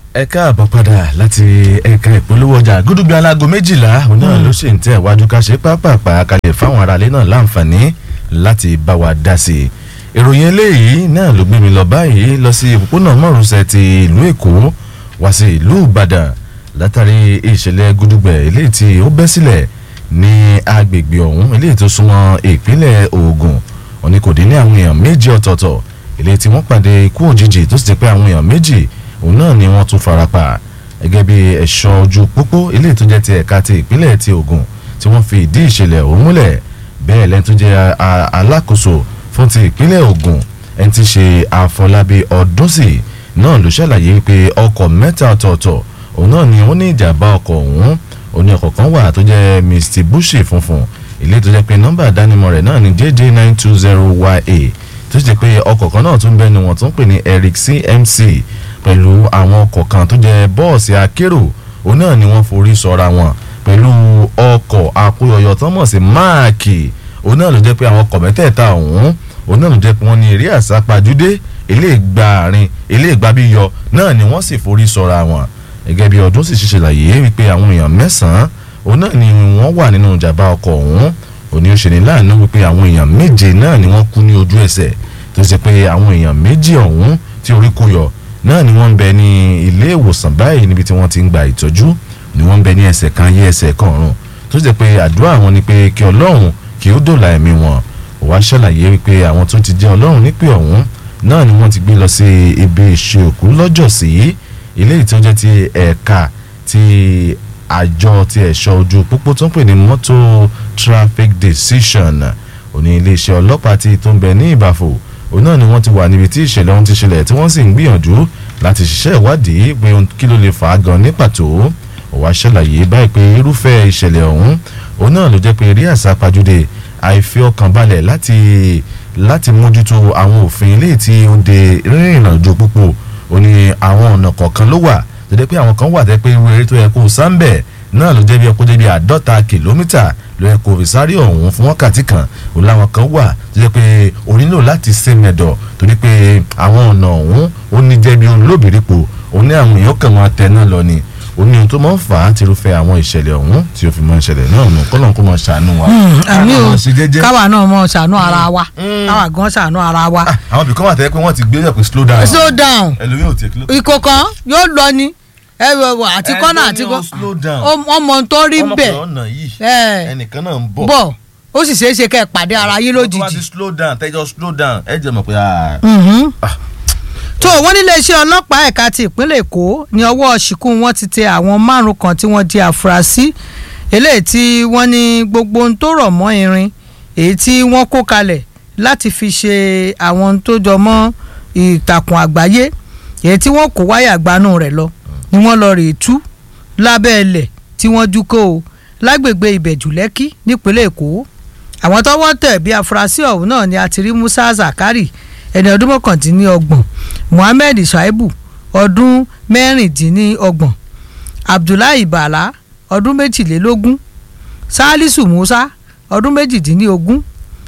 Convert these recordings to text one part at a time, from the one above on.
ẹ káàbọ̀ padà láti ẹ̀ka ìpolówó ọjà gúdúgbẹ́ alágo méjìlá òun náà ló ṣe ń tẹ̀ wájú ká ṣe pápápá kalẹ̀ fáwọn aráalé náà láǹfààní láti bá wa dá sí i ìròyìn eléyìí náà ló gbé mi lọ báyìí lọ sí òpópónà márosẹ̀ ti ìlú èkó wá sí ìlú ìbàdàn látàrí ìṣẹ̀lẹ̀ gúdúgbẹ̀ eléyìí tí ó bẹ́ sílẹ̀ ní agbègbè ọ̀hún eléyìí tó súnmọ́ ìpínlẹ̀ ògùn òní kò dín ní àwọn èèyàn méjì ọ̀tọ̀ọ̀tọ̀ eléyìí tí wọ́n pàdé ikú òjijì tó sì ti pé àwọn èèyàn méjì òun náà ni wọ́n tún farapa gẹ́gẹ́ bí ẹ̀ṣọ́ ojú pópó eléyìí tó jẹ́ ti ẹ̀ka ti ìpínlẹ̀ ti Ògùn tí wọ́n fi ìdí ìṣẹ̀lẹ̀ ọ̀hún múlẹ̀ bẹ́ẹ̀ lẹ́ni tó jẹ́ alákòóso fún ti ìpínlẹ̀ Ògùn ẹni tí ṣe Àfọlábí Ọdúnsì náà ló ṣàlàyé pé ọkọ̀ mẹ́ta ọ̀tọ̀ọ̀tọ̀ òun náà ni wọ́n ní ìjàmbá ọkọ̀ ọ̀hún òun ní ọkọ̀ kan wà tó jẹ́ Mitsubishi funfun eléyìí tó jẹ́ pé nọ́mbà ìdánimọ̀ rẹ̀ náà ni JJ nine two zero YA tó ṣe pé ọkọ̀ kan náà tún bẹ́ẹ̀ ni wọ́n tún pè ní Eric CMC pẹ̀lú àwọn ọkọ̀ kan tó jẹ́ bọ́ọ̀sì akérò òun náà ni wọ́n forí sọra wọn pẹ̀lú ọkọ̀ akóyọyọ tó mọ̀ sí máàkì òun náà ló jẹ́ pé àwọn ọkọ̀ mẹ́tẹ̀ẹ̀ta ọ̀hún òun náà ló jẹ́ pé wọ́n ní eré àsápajúdé eléègbà àárín eléègbà bíyọ náà ni wọ́n sì forí sọra wọn gẹ́gẹ́ bí ọdún sì ṣiṣẹ́ láyé wípé àwọn èèyàn mẹ́sàn-án òun náà ni wọ́n wà nínú ìjàmbá ọkọ̀ ọ̀hún òní ó ṣe ní láàánú wípé àwọn èèyàn méje náà ni wọ́n kú ní ojú ẹsẹ̀ tó ṣe pé àwọn èèyàn méjì ọ̀hún tí orí kó yọ náà ni wọ́n ń bẹ ní ilé ìwòsàn báyìí níbi tí wọ́n ti ń gba ìtọ́jú ni wọ́n ń bẹ ní ẹsẹ̀ kan yé ẹsẹ̀ kan ọ̀run tó jẹ́ pé àdúrà wọn ni pé kí ọlọ́run kí ó dòlà ẹ̀mí wọn ó wá ṣàlàyé wípé àwọn tó ti jẹ́ ọlọ́run nípè ọ̀hún náà ni wọ́n ti gbé lọ sí ibi ìṣe òkú lọ́jọ́sí ilé ìtọ́jẹ́ ti ẹ̀ka ti àjọ ti ẹ̀ṣọ́ ojú pópó tó ń pè ní motor traffic decision òní iléeṣẹ́ ọlọ́pàá ti tó ń bẹ ní ìbàfò òun náà ni wọ́n ti wà níbi tí ìṣẹ̀lẹ̀ ọ̀hún ti ṣẹlẹ̀ tí wọ́n sì ń gbìyànjú láti ṣiṣẹ́ ìwádìí pé kí ló lè fà á gan ní pàtó ó wá ṣàlàyé báyìí pé irúfẹ́ ìṣẹ̀lẹ̀ ọ̀hún òun náà ló jẹ́ pé eré àsápajúdé àìfi ọkàn balẹ̀ láti láti mójútó àwọn òfin ilé tí ó de rírìn àjò púpọ̀ ó ní àwọn ọ̀nà kọ̀ọ̀kan ló wà tó jẹ́ pé àwọn kan wà tẹ́ pé eré tó yẹ kó sáńbẹ̀ náà ló jẹ́ bí ọkọ̀ jẹ́ bí àádọ́ta kìlómítà ló yẹ kó fi sáré ọ̀hún fún wákàtí kan òun láwọn kan wà tó jẹ́ pé o nílò láti ṣe mẹ́dọ̀ torí pé àwọn ọ̀nà ọ̀hún ó ní jẹ́ bí olóbìrípo òun ní àwọn èèyàn kàn máa tẹ náà lọ ni ó ní ohun tó máa ń fà á ti rúfẹ́ àwọn ìṣẹ̀lẹ̀ ọ̀hún tí ó fi máa ń ṣẹlẹ̀ náà nù kọ́lọ́n kó máa ṣàánú wa. àmì o Káwa máa ṣe jẹ́jẹ́. káwa náà mọ ṣàánú ara wa káwa gan ṣàánú ara wa. Ah, àwọn ibìkan wà tẹ́ pé wọ́n ti gbé yẹ̀ pé slow down slow down ẹlòmíì ò tiẹ̀ kí ló. ìkọ̀kan yóò lọ ni ẹ wọ wọ àti kọ́nà àti ẹlòmíì ò slow down. ọmọ tó rí ọmọ bẹ́ẹ̀ kan ọ̀nà yìí ẹ ẹnìkan náà ń bọ̀ bọ̀ ó sì ṣeé ṣe kẹ́ ẹ pàdé ara yín tó bá ti lójijì. slow down tẹ́jọ́ slow down ẹ jẹ́ mọ̀ pé ah, Mhm. Ah. tó wọ́n nílé iṣẹ́ ọlọ́pàá ẹ̀ka ti ìpínlẹ̀ èkó ní ọwọ́ ṣìkún wọn ti tẹ àwọn márùn kan tí wọ́n di àfúrásì eléyìí tí wọ́n ní gbogbo ohun tó rọ̀ mọ́ irin èyí tí wọ́n kó kalẹ̀ láti fi ṣe àwọn ohun tó jọ mọ́ ìtàkùn àgbáyé èyí tí wọ́n kó wáyà gbanú rẹ̀ lọ ni wọ́n lọ rèé tú lábẹ́ ilẹ̀ tí wọ́n dúkọ́ o lágbègbè ìbẹ̀jú lẹ́kí nípínlẹ̀ èkó àwọn tọ́wọ́ tẹ̀ bí afurasí ọ̀hún náà ni a ti rí musa zakari ẹni ọdún mọ́kàndínlọ́gbọ̀n muhammed shaibu ọdún mẹ́rìndínlọ́gbọ̀n abdullahi bala ọdún méjìlélógún salisu musa ọdún méjìdínlógún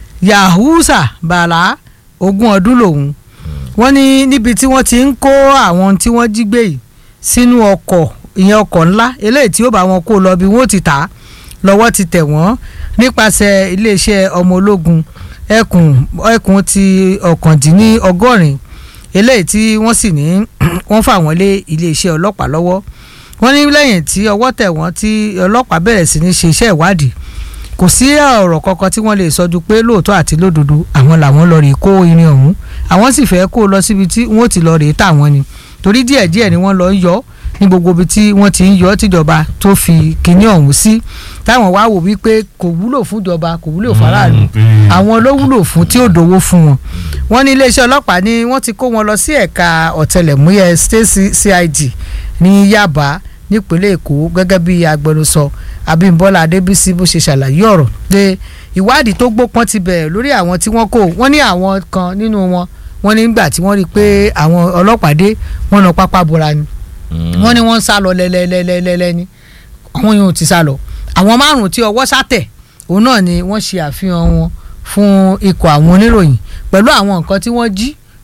yahusa bala ogún ọdún lòun wọ́n ní níbi tí wọ́n ti ń kó àwọn tí wọ́n jí gbé yìí sínú ọkọ̀ ìyẹn ọkọ̀ ńlá eléyìí tí ó bá wọn kó lọ bí wọ́n ti tà á lọ́wọ́ ti tẹ̀ wọ́n nípasẹ̀ iléeṣẹ́ ọmọ ológun ẹkùn ẹkùn ti ọ̀kàndínlọ́gọ́rin eléyìí tí wọ́n sì ní wọ́n fà wọ́n lé iléeṣẹ́ ọlọ́pàá lọ́wọ́ wọ́n ní lẹ́yìn tí ọwọ́ tẹ̀ wọ́n tí ọlọ́pàá bẹ̀rẹ̀ sí ní ṣe iṣẹ́ ìwádìí kò sí ọ̀rọ̀ kankan tí wọ́n lè sọ ju pé lóòótọ́ àti lódodo àwọn làwọn lọ rèé kó irin ọ̀hún àwọn sì fẹ́ kó lọ síbi tí wọ́n ti lọ rèé tà wọ́n ni torí díẹ̀díẹ̀ ni wọ́n lọ ń yọ ní gbogbo ibi tí wọ́n ti ń yọ tìjọba tó fi kinní ọ̀hún sí táwọn wá wò wípé kò wúlò fún ìjọba kò wúlò faraàlú Mm, pé- àwọn ló wúlò fún tí ó dòwó fún wọn wọ́n ní iléeṣẹ́ ọlọ́pàá ni wọ́n ti kó wọn lọ sí ẹ̀ka ọ̀tẹlẹ̀múyẹ́ state cid ní yaba nípínlẹ̀ èkó gẹ́gẹ́ bí agbẹnusọ abímbọ́lá adébísí bó ṣe ṣàlàyé ọ̀rọ̀ pé ìwádìí tó gbópọn ti bẹ̀rẹ̀ lórí àwọn tí wọ́n kó wọ́n ní àwọn kan nínú wọn wọ́n nígbà tí wọ́n rí i pé àwọn ọlọ́pàá dé wọ́n lọ pápá bora ni wọ́n ní wọ́n ń sá lọ lẹ́lẹ́lẹ́lẹ́lẹ́ ni àwọn yòó ti sá lọ àwọn márùn-ún tí ọwọ́ sátẹ̀ òun náà ni wọ́n ṣe àfihàn wọn fún ikọ̀ àwọn oníròyìn pẹ̀lú àwọn nǹkan tí wọ́n jí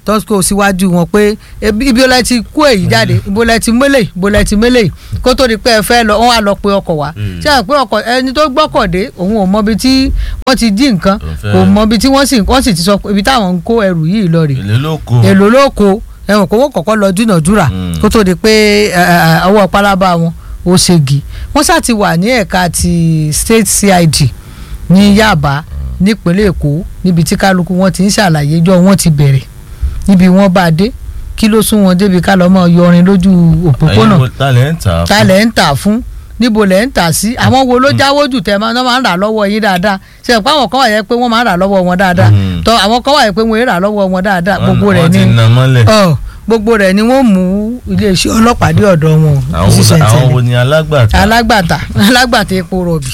tó kó síwájú wọn pé ebi- ibi olè ti kó èyí jáde ibo lẹ ti mélè ibo lẹ ti mélè kó tó di pé ẹ fẹ́ lọ wọ́n á lọ pe ọkọ̀ wá Mm. ṣé à pé ọkọ̀ ẹni tó gbọ́kọ̀ dé òun ò mọ ibi tí wọ́n ti jí nǹkan Òun fẹ́- kò mọ ibi tí wọ́n sì wọ́n sì ti sọ pé ibi táwọn ń kó ẹrù yìí lọ rè èlé ló kó èlò ló kó ẹ̀wọ̀n kó wọ́n kọ́kọ́ lọ dúnàdúrà Mm. kó tó di pé ẹ, ẹ, ọwọ́ pálábá wọn ó ṣègì wọ́n sá ti wà ní ẹ̀ka ti state cid ní Yaba nípínlẹ̀ Èkó níbi tí kálukú wọn ti ń ṣàlàyé jọ wọn ti bẹ̀rẹ̀ níbi wọ́n bá dé kí ló sún wọn débi ká lọ́ mọ́ yọrin lójú òpópónà ẹ̀yin wo ta lẹ́ ń tà á ta lẹ̀ ń tà fún níbo lẹ̀ ń tà sí àwọn wo ló jáwó jù tẹ̀ máa ń máa ń rà lọ́wọ́ yín dáadáa ṣe pé àwọn kan wà yẹ pé wọ́n máa ń rà lọ́wọ́ wọn dáadáa Mm. tọ́ àwọn kan wà yẹ pé wọ́n ń rà lọ́wọ́ wọn dáadáa gbogbo rẹ̀ wọ́n ní ti na mọ́lẹ̀ ọ gbogbo rẹ̀ ni wọ́n mú iléeṣẹ́ ọlọ́pàá dé ọ̀dọ̀ wọn àwọn wo- ṣiṣẹ́ àwọn wo tẹ̀lé ni alágbàtà alágbàtà alágbàtà epo rọ̀bì.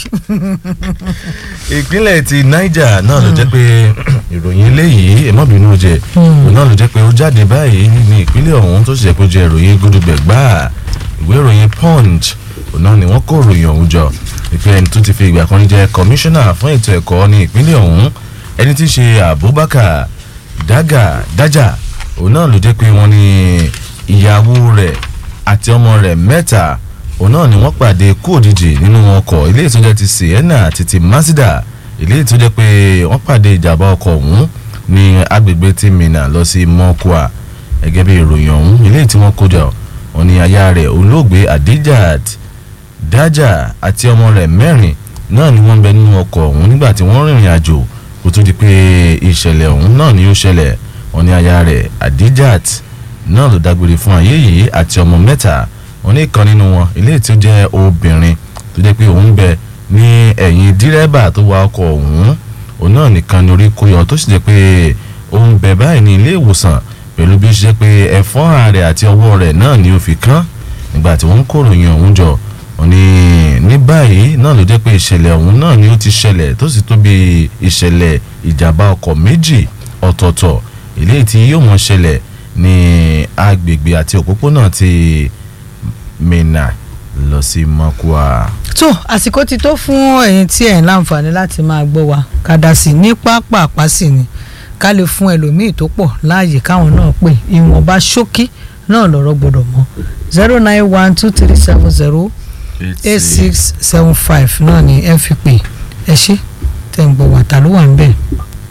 ìpínlẹ̀ ti Niger náà ló jẹ́ pé ìròyìn eléyìí ẹ̀mọ́bìnú jẹ òun náà ló jẹ́ pé ó jáde báyìí ní ìpínlẹ̀ ọ̀hún tó sì jẹ́ pé ó jẹ́ ìròyìn gúdúgbẹ̀ gbáà ìwé ìròyìn Punch òun náà ni wọ́n kó ìròyìn ọ̀hún jọ ìpínlẹ̀ ẹni tó ti fi ìgbà kan jẹ́ kọmíṣánná fún ètò ẹ̀kọ́ ní ìpínlẹ̀ ọ̀hún ẹni tí í ṣe Abubakar Daga Daja òun náà ló jẹ́ pé wọ́n ní ìyàwó rẹ̀ àti ọmọ rẹ̀ mẹ́ta òun náà ni wọ́n pàdé kú òjijì nínú ọkọ̀ ilé ìtọ́jà ti Sienna àti ti Mazda ilé ìtọ́jà pé wọ́n pàdé ìjàmbá ọkọ̀ ọ̀hún ní agbègbè tí Minna lọ sí Mọ́kúà gẹ́gẹ́ bí ìròyìn ọ̀hún ilé tí wọ́n kó jọ wọ́n ní aya rẹ̀ olóògbé Adijat Daja àti ọmọ rẹ̀ mẹ́rin náà ni wọ́n ń bẹ nínú ọkọ̀ ọ̀hún nígbà tí wọ́n rìnrìn àjò kó tó di pé ìṣẹ̀lẹ̀ ọ̀hún náà ni ó ṣẹlẹ̀ wọ́n ní aya rẹ̀ Adijat náà ló dágbére fún ayé yìí àti ọmọ mẹ́ta wọ́n ní ìkan nínú wọn ilé tí ó jẹ́ obìnrin tó jẹ́ pé òun bẹ ní ẹ̀yìn dírẹ́bà tó wa ọkọ̀ ọ̀hún òun náà nìkan ní orí kó yọ tó sì jẹ́ pé òun bẹ báyìí ní ilé ìwòsàn pẹ̀lú bí ó ṣe jẹ́ pé ẹ̀fọ́n rẹ̀ àti ọwọ́ rẹ̀ náà ni ó fi kán nígbà tí wọ́n ń kóròyìn ọ̀hún jọ wọ́n ní ní báyìí náà ló jẹ́ pé ìṣẹ̀lẹ̀ ọ̀hún náà ni ó ti ṣẹlẹ̀ tó sì tó bí ìṣẹ̀lẹ̀ ìjàmbá ọkọ̀ méjì ọ̀tọ̀ọ̀tọ̀ eléyìí tí yóò mọ̀ ṣẹlẹ̀ ní agbègbè àti òpópónà ti Minna lọ sí Mọ́kúà. tó àsìkò ti tó fún ẹ̀yin tí ẹ̀ ń láǹfààní láti máa gbọ́ wa kàdà sí ní pápá àpásì ni ká lè fún ẹlòmíì tó pọ̀ láàyè káwọn náà pè ìwọ̀nba ṣókí náà lọ́rọ̀ gbọ́dọ̀ mọ́ zero nine one two three seven zero eight six seven five náà ni ẹ fi pè ẹ ṣe tẹ̀ ń gbọ́ wà ta ló wà ń bẹ̀.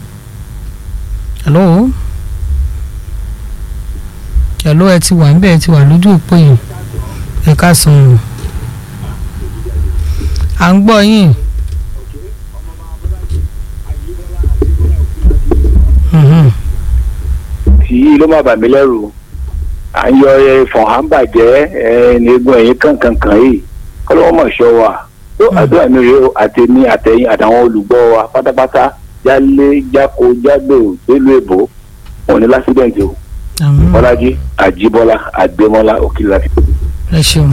hello hello ẹ ti wà ń bẹ̀ ẹ ti wà lójú òpó yìí ẹ ká san o à ń gbọ́ yín. Mhm. tí ló má bà mí lẹ́rù à ń yọ ẹ̀fọ̀n à ń bàjẹ́ ẹ̀ẹ́nìgun ẹ̀yìn kankankan yìí kọ́lọ́wọ́ mọ̀ ṣọ́ wa tó àdúrà mi rèé o àtẹ̀mí àtẹ̀yìn àtàwọn olùgbọ́ wa pátápátá jálé jáko jágbò délùú èbó wọn ní lásìdẹ̀ǹtì o àmín bọ́lájí àjíbọ́lá àgbémọ́lá òkìlá. ẹ ṣeun.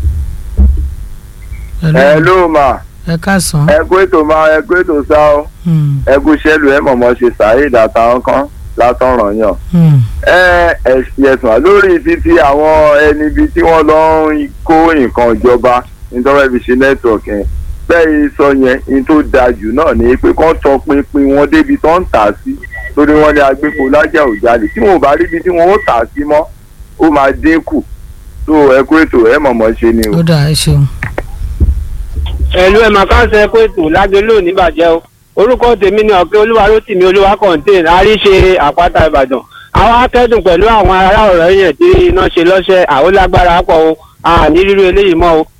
Hello, ẹ ló mà ẹ káàsán. ẹ kú ètò máa ẹ kú ètò sá ọ Hmm, ẹ kú sẹ́lù ẹ mọ̀mọ́ ṣe saheed àtàwọn kan látọ̀ràn yàn. hmm, ẹ ẹ̀sùn lórí títí àwọn ẹni ibi tí wọ́n lọ ń kó nǹkan ìjọba nítorí fi ṣe nẹ́tíwọ̀kì yẹn bẹ́ẹ̀ sọ yẹn ní tó dáa jù náà ni pé kán tọ pinpin wọn débi tó ń tà sí torí wọ́n ní agbépo lájà òjàlè tí wọn ò bá ríbi tí wọn ó tà sí mọ́ ó máa dínkù tó ẹ kú ètò ẹ mọ̀mọ́ ṣe ni o. ó dà ẹ ṣeun. ẹ̀lú ẹ̀ màkànṣe pé ètò lágbélò níbàjẹ́ o orúkọ tèmi ni ọ̀kẹ́ olúwarótìmí olúwa kọ̀ǹtẹ́ẹ̀n àríṣe àpáta ìbàdàn àwọn akẹ́dùn pẹ̀lú àwọn ará ọ̀rọ̀ yẹn tí iná ṣe lọ́ṣẹ́ àwọn lágbára pọ̀ o àní rírú eléyìí mọ́ o.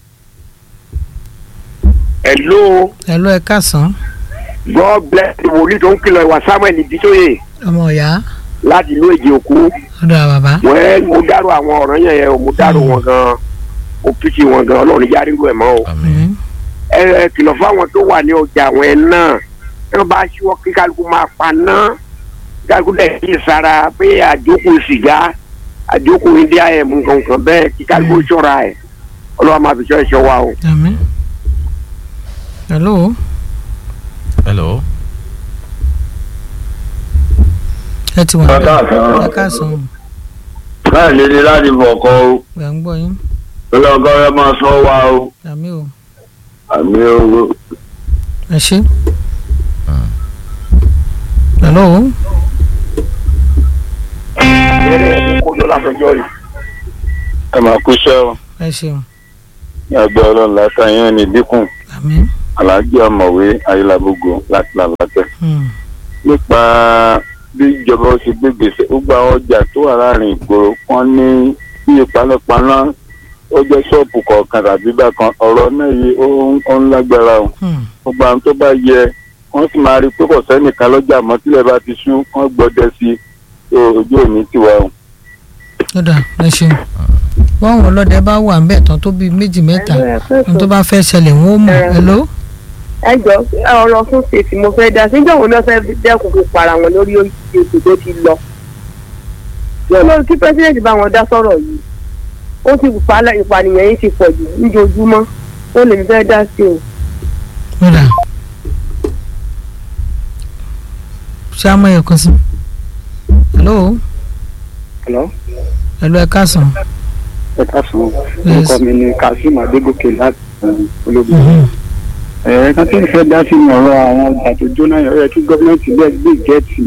hello Hello, ẹ káàsán. god bless the wòlíì tó ń kìlọ̀ ìwà samuel ìdítóyè ọmọ ìyá láti ìlú èjì òkú ó dà bàbá. wẹ́ẹ́ mo dárò àwọn ọ̀rọ̀ yẹn yẹn o mo dárò wọn gan mo pìtì wọn gan ọlọ́run járe rú ẹ̀ mọ́ o Hmm, ẹ ẹ kìlọ̀ fáwọn tó wà ní ọjà àwọn ẹ̀ náà ẹ bá ṣíwọ́ kí kálukú máa pa náà kálukú dẹ̀ kí sara pé àjókòó sìgá àjókòó india ẹ̀ mú kankan bẹ́ẹ̀ kí kálukú ṣọ́ra ẹ̀ ọlọ́wà máa fi ṣọ́ ẹ̀ṣọ́ wa o. àmín. hello hello. ẹ ti wà ń bẹ̀. ẹ káàsán. bẹ́ẹ̀ ni ni láti bọ̀kọ́ o gbà ń gbọ́ yín. ọlọ́gọ́rẹ́ máa sọ wa o àmín o àmì owó. ẹ ṣe. hello ẹ̀rẹ́ kó lọ látọjọ́ yìí. ẹ máa kú iṣẹ́ o ẹ ṣeun ní àgbẹ̀ ọlọ́run látàyàn ní dínkù àmín aláàjì ọ̀mọ̀wé ayélujábógo láti làlátẹ̀. Hmm. nípa bí ìjọba ó ṣe gbé gbèsè gbogbo àwọn ọjà tó wà láàrin ìgboro wọn ní bí ìpanápaná ó jẹ́ ṣọ́ọ̀bù kọ̀ọ̀kan tàbí bákan ọ̀rọ̀ náà yìí ó ń- ó ń lágbára o Hmm. gbogbo àwọn tó bá yẹ wọ́n sì máa rí i pé kò sẹ́nìkan lọ́jà mọ́ tílẹ̀ bá ti ṣú wọ́n gbọ́dẹ sí i tó ojú òní tiwa o. ó dà ẹ ṣeun báwọn ọlọ́dẹ bá wà ńbẹ̀ tán tó bíi méjì mẹ́ta ohun tó bá fẹ́ ṣẹlẹ̀ wọ́n ó mọ̀ ẹ ló. ẹ jọ ọ̀rọ̀ fún ṣèṣì mo fẹ́ dá síjọ́ òun náà fẹ́ dẹ́kun fi para wọn lórí ètò tó ti lọ. yóò lọ kí pẹ́sidẹ̀ntì bá wọn dá sọ̀rọ̀ yìí ó ti pa ìpànìyàn yìí ti pọ̀ jù níjojúmọ́ ó lè fẹ́ dá sí o. ó dà ṣé a mọ ẹ̀yọ̀ kan sí. hello Hello? hello ẹ káàsán. ẹ káàsán Yes. orúkọ mi ni kazeem adégòkè láti um, ológun. Mhm. ẹ ká tí ń fẹ́ dá sí ní ọ̀rọ̀ àwọn ọjà tó jóná yẹn ó yẹ kí gọ́ọ̀mẹ̀ntì bẹ́ẹ̀ gbé gẹ́ẹ̀tì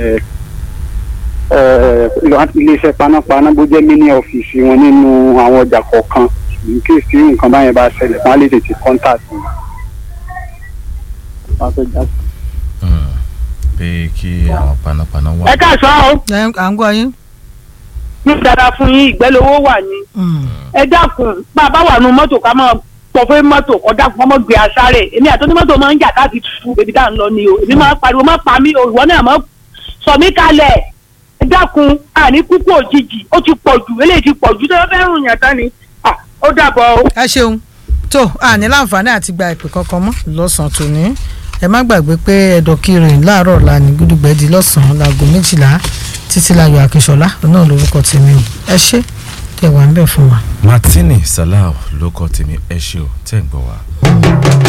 iléeṣẹ́ panápaná bó jẹ́ mini ọ́fíìsì wọn nínú àwọn ọjà kọ̀ọ̀kan in case tí nǹkan báyẹn bá ṣẹlẹ̀ wọ́n á lè tètè contact wọn. wọ́n á fẹ́ dá sí. Hmm. pé kí àwọn panápaná wà. ẹ káàsán o ẹ à ń gbọ́ yín. ní dára fún yín ìgbẹ́lówó wà ní. Hmm. ẹ dákun bá a bá wà nù mọ́tò ká máa pọ̀ fún mọ́tò kọ́ dákun ọmọ gbé aṣáré èmi àti onímọ́tò máa ń jà káàkiri tuntun bèbí tá à ń lọ ni o èmi máa pariwo má pa mí o ìwọ náà má sọ mí kalẹ̀ ẹ dákun àní kúkú òjijì ó ti pọ̀ jù eléyìí ti pọ̀ jù tó fẹ́ rùn yàn tán ni Ah, ó dàbọ̀ o. ẹ ṣeun tó a ní láǹfààní àti gba ìpè kankan mọ́ lọ́sàn-án tòní ẹ má gbàgbé pé ẹ̀dọ̀kiri láàárọ̀ ọ̀la ní gúdúgbẹ́dì lọ́sàn-án láago méjìlá títí láyọ̀ akínṣọlá náà lórúkọ tèmi o ẹ ṣé tẹ̀ wá ń bẹ̀ fún wa. martini salau ló kọ́ tèmi ẹ ṣé o tẹ́ ń gbọ́ wa.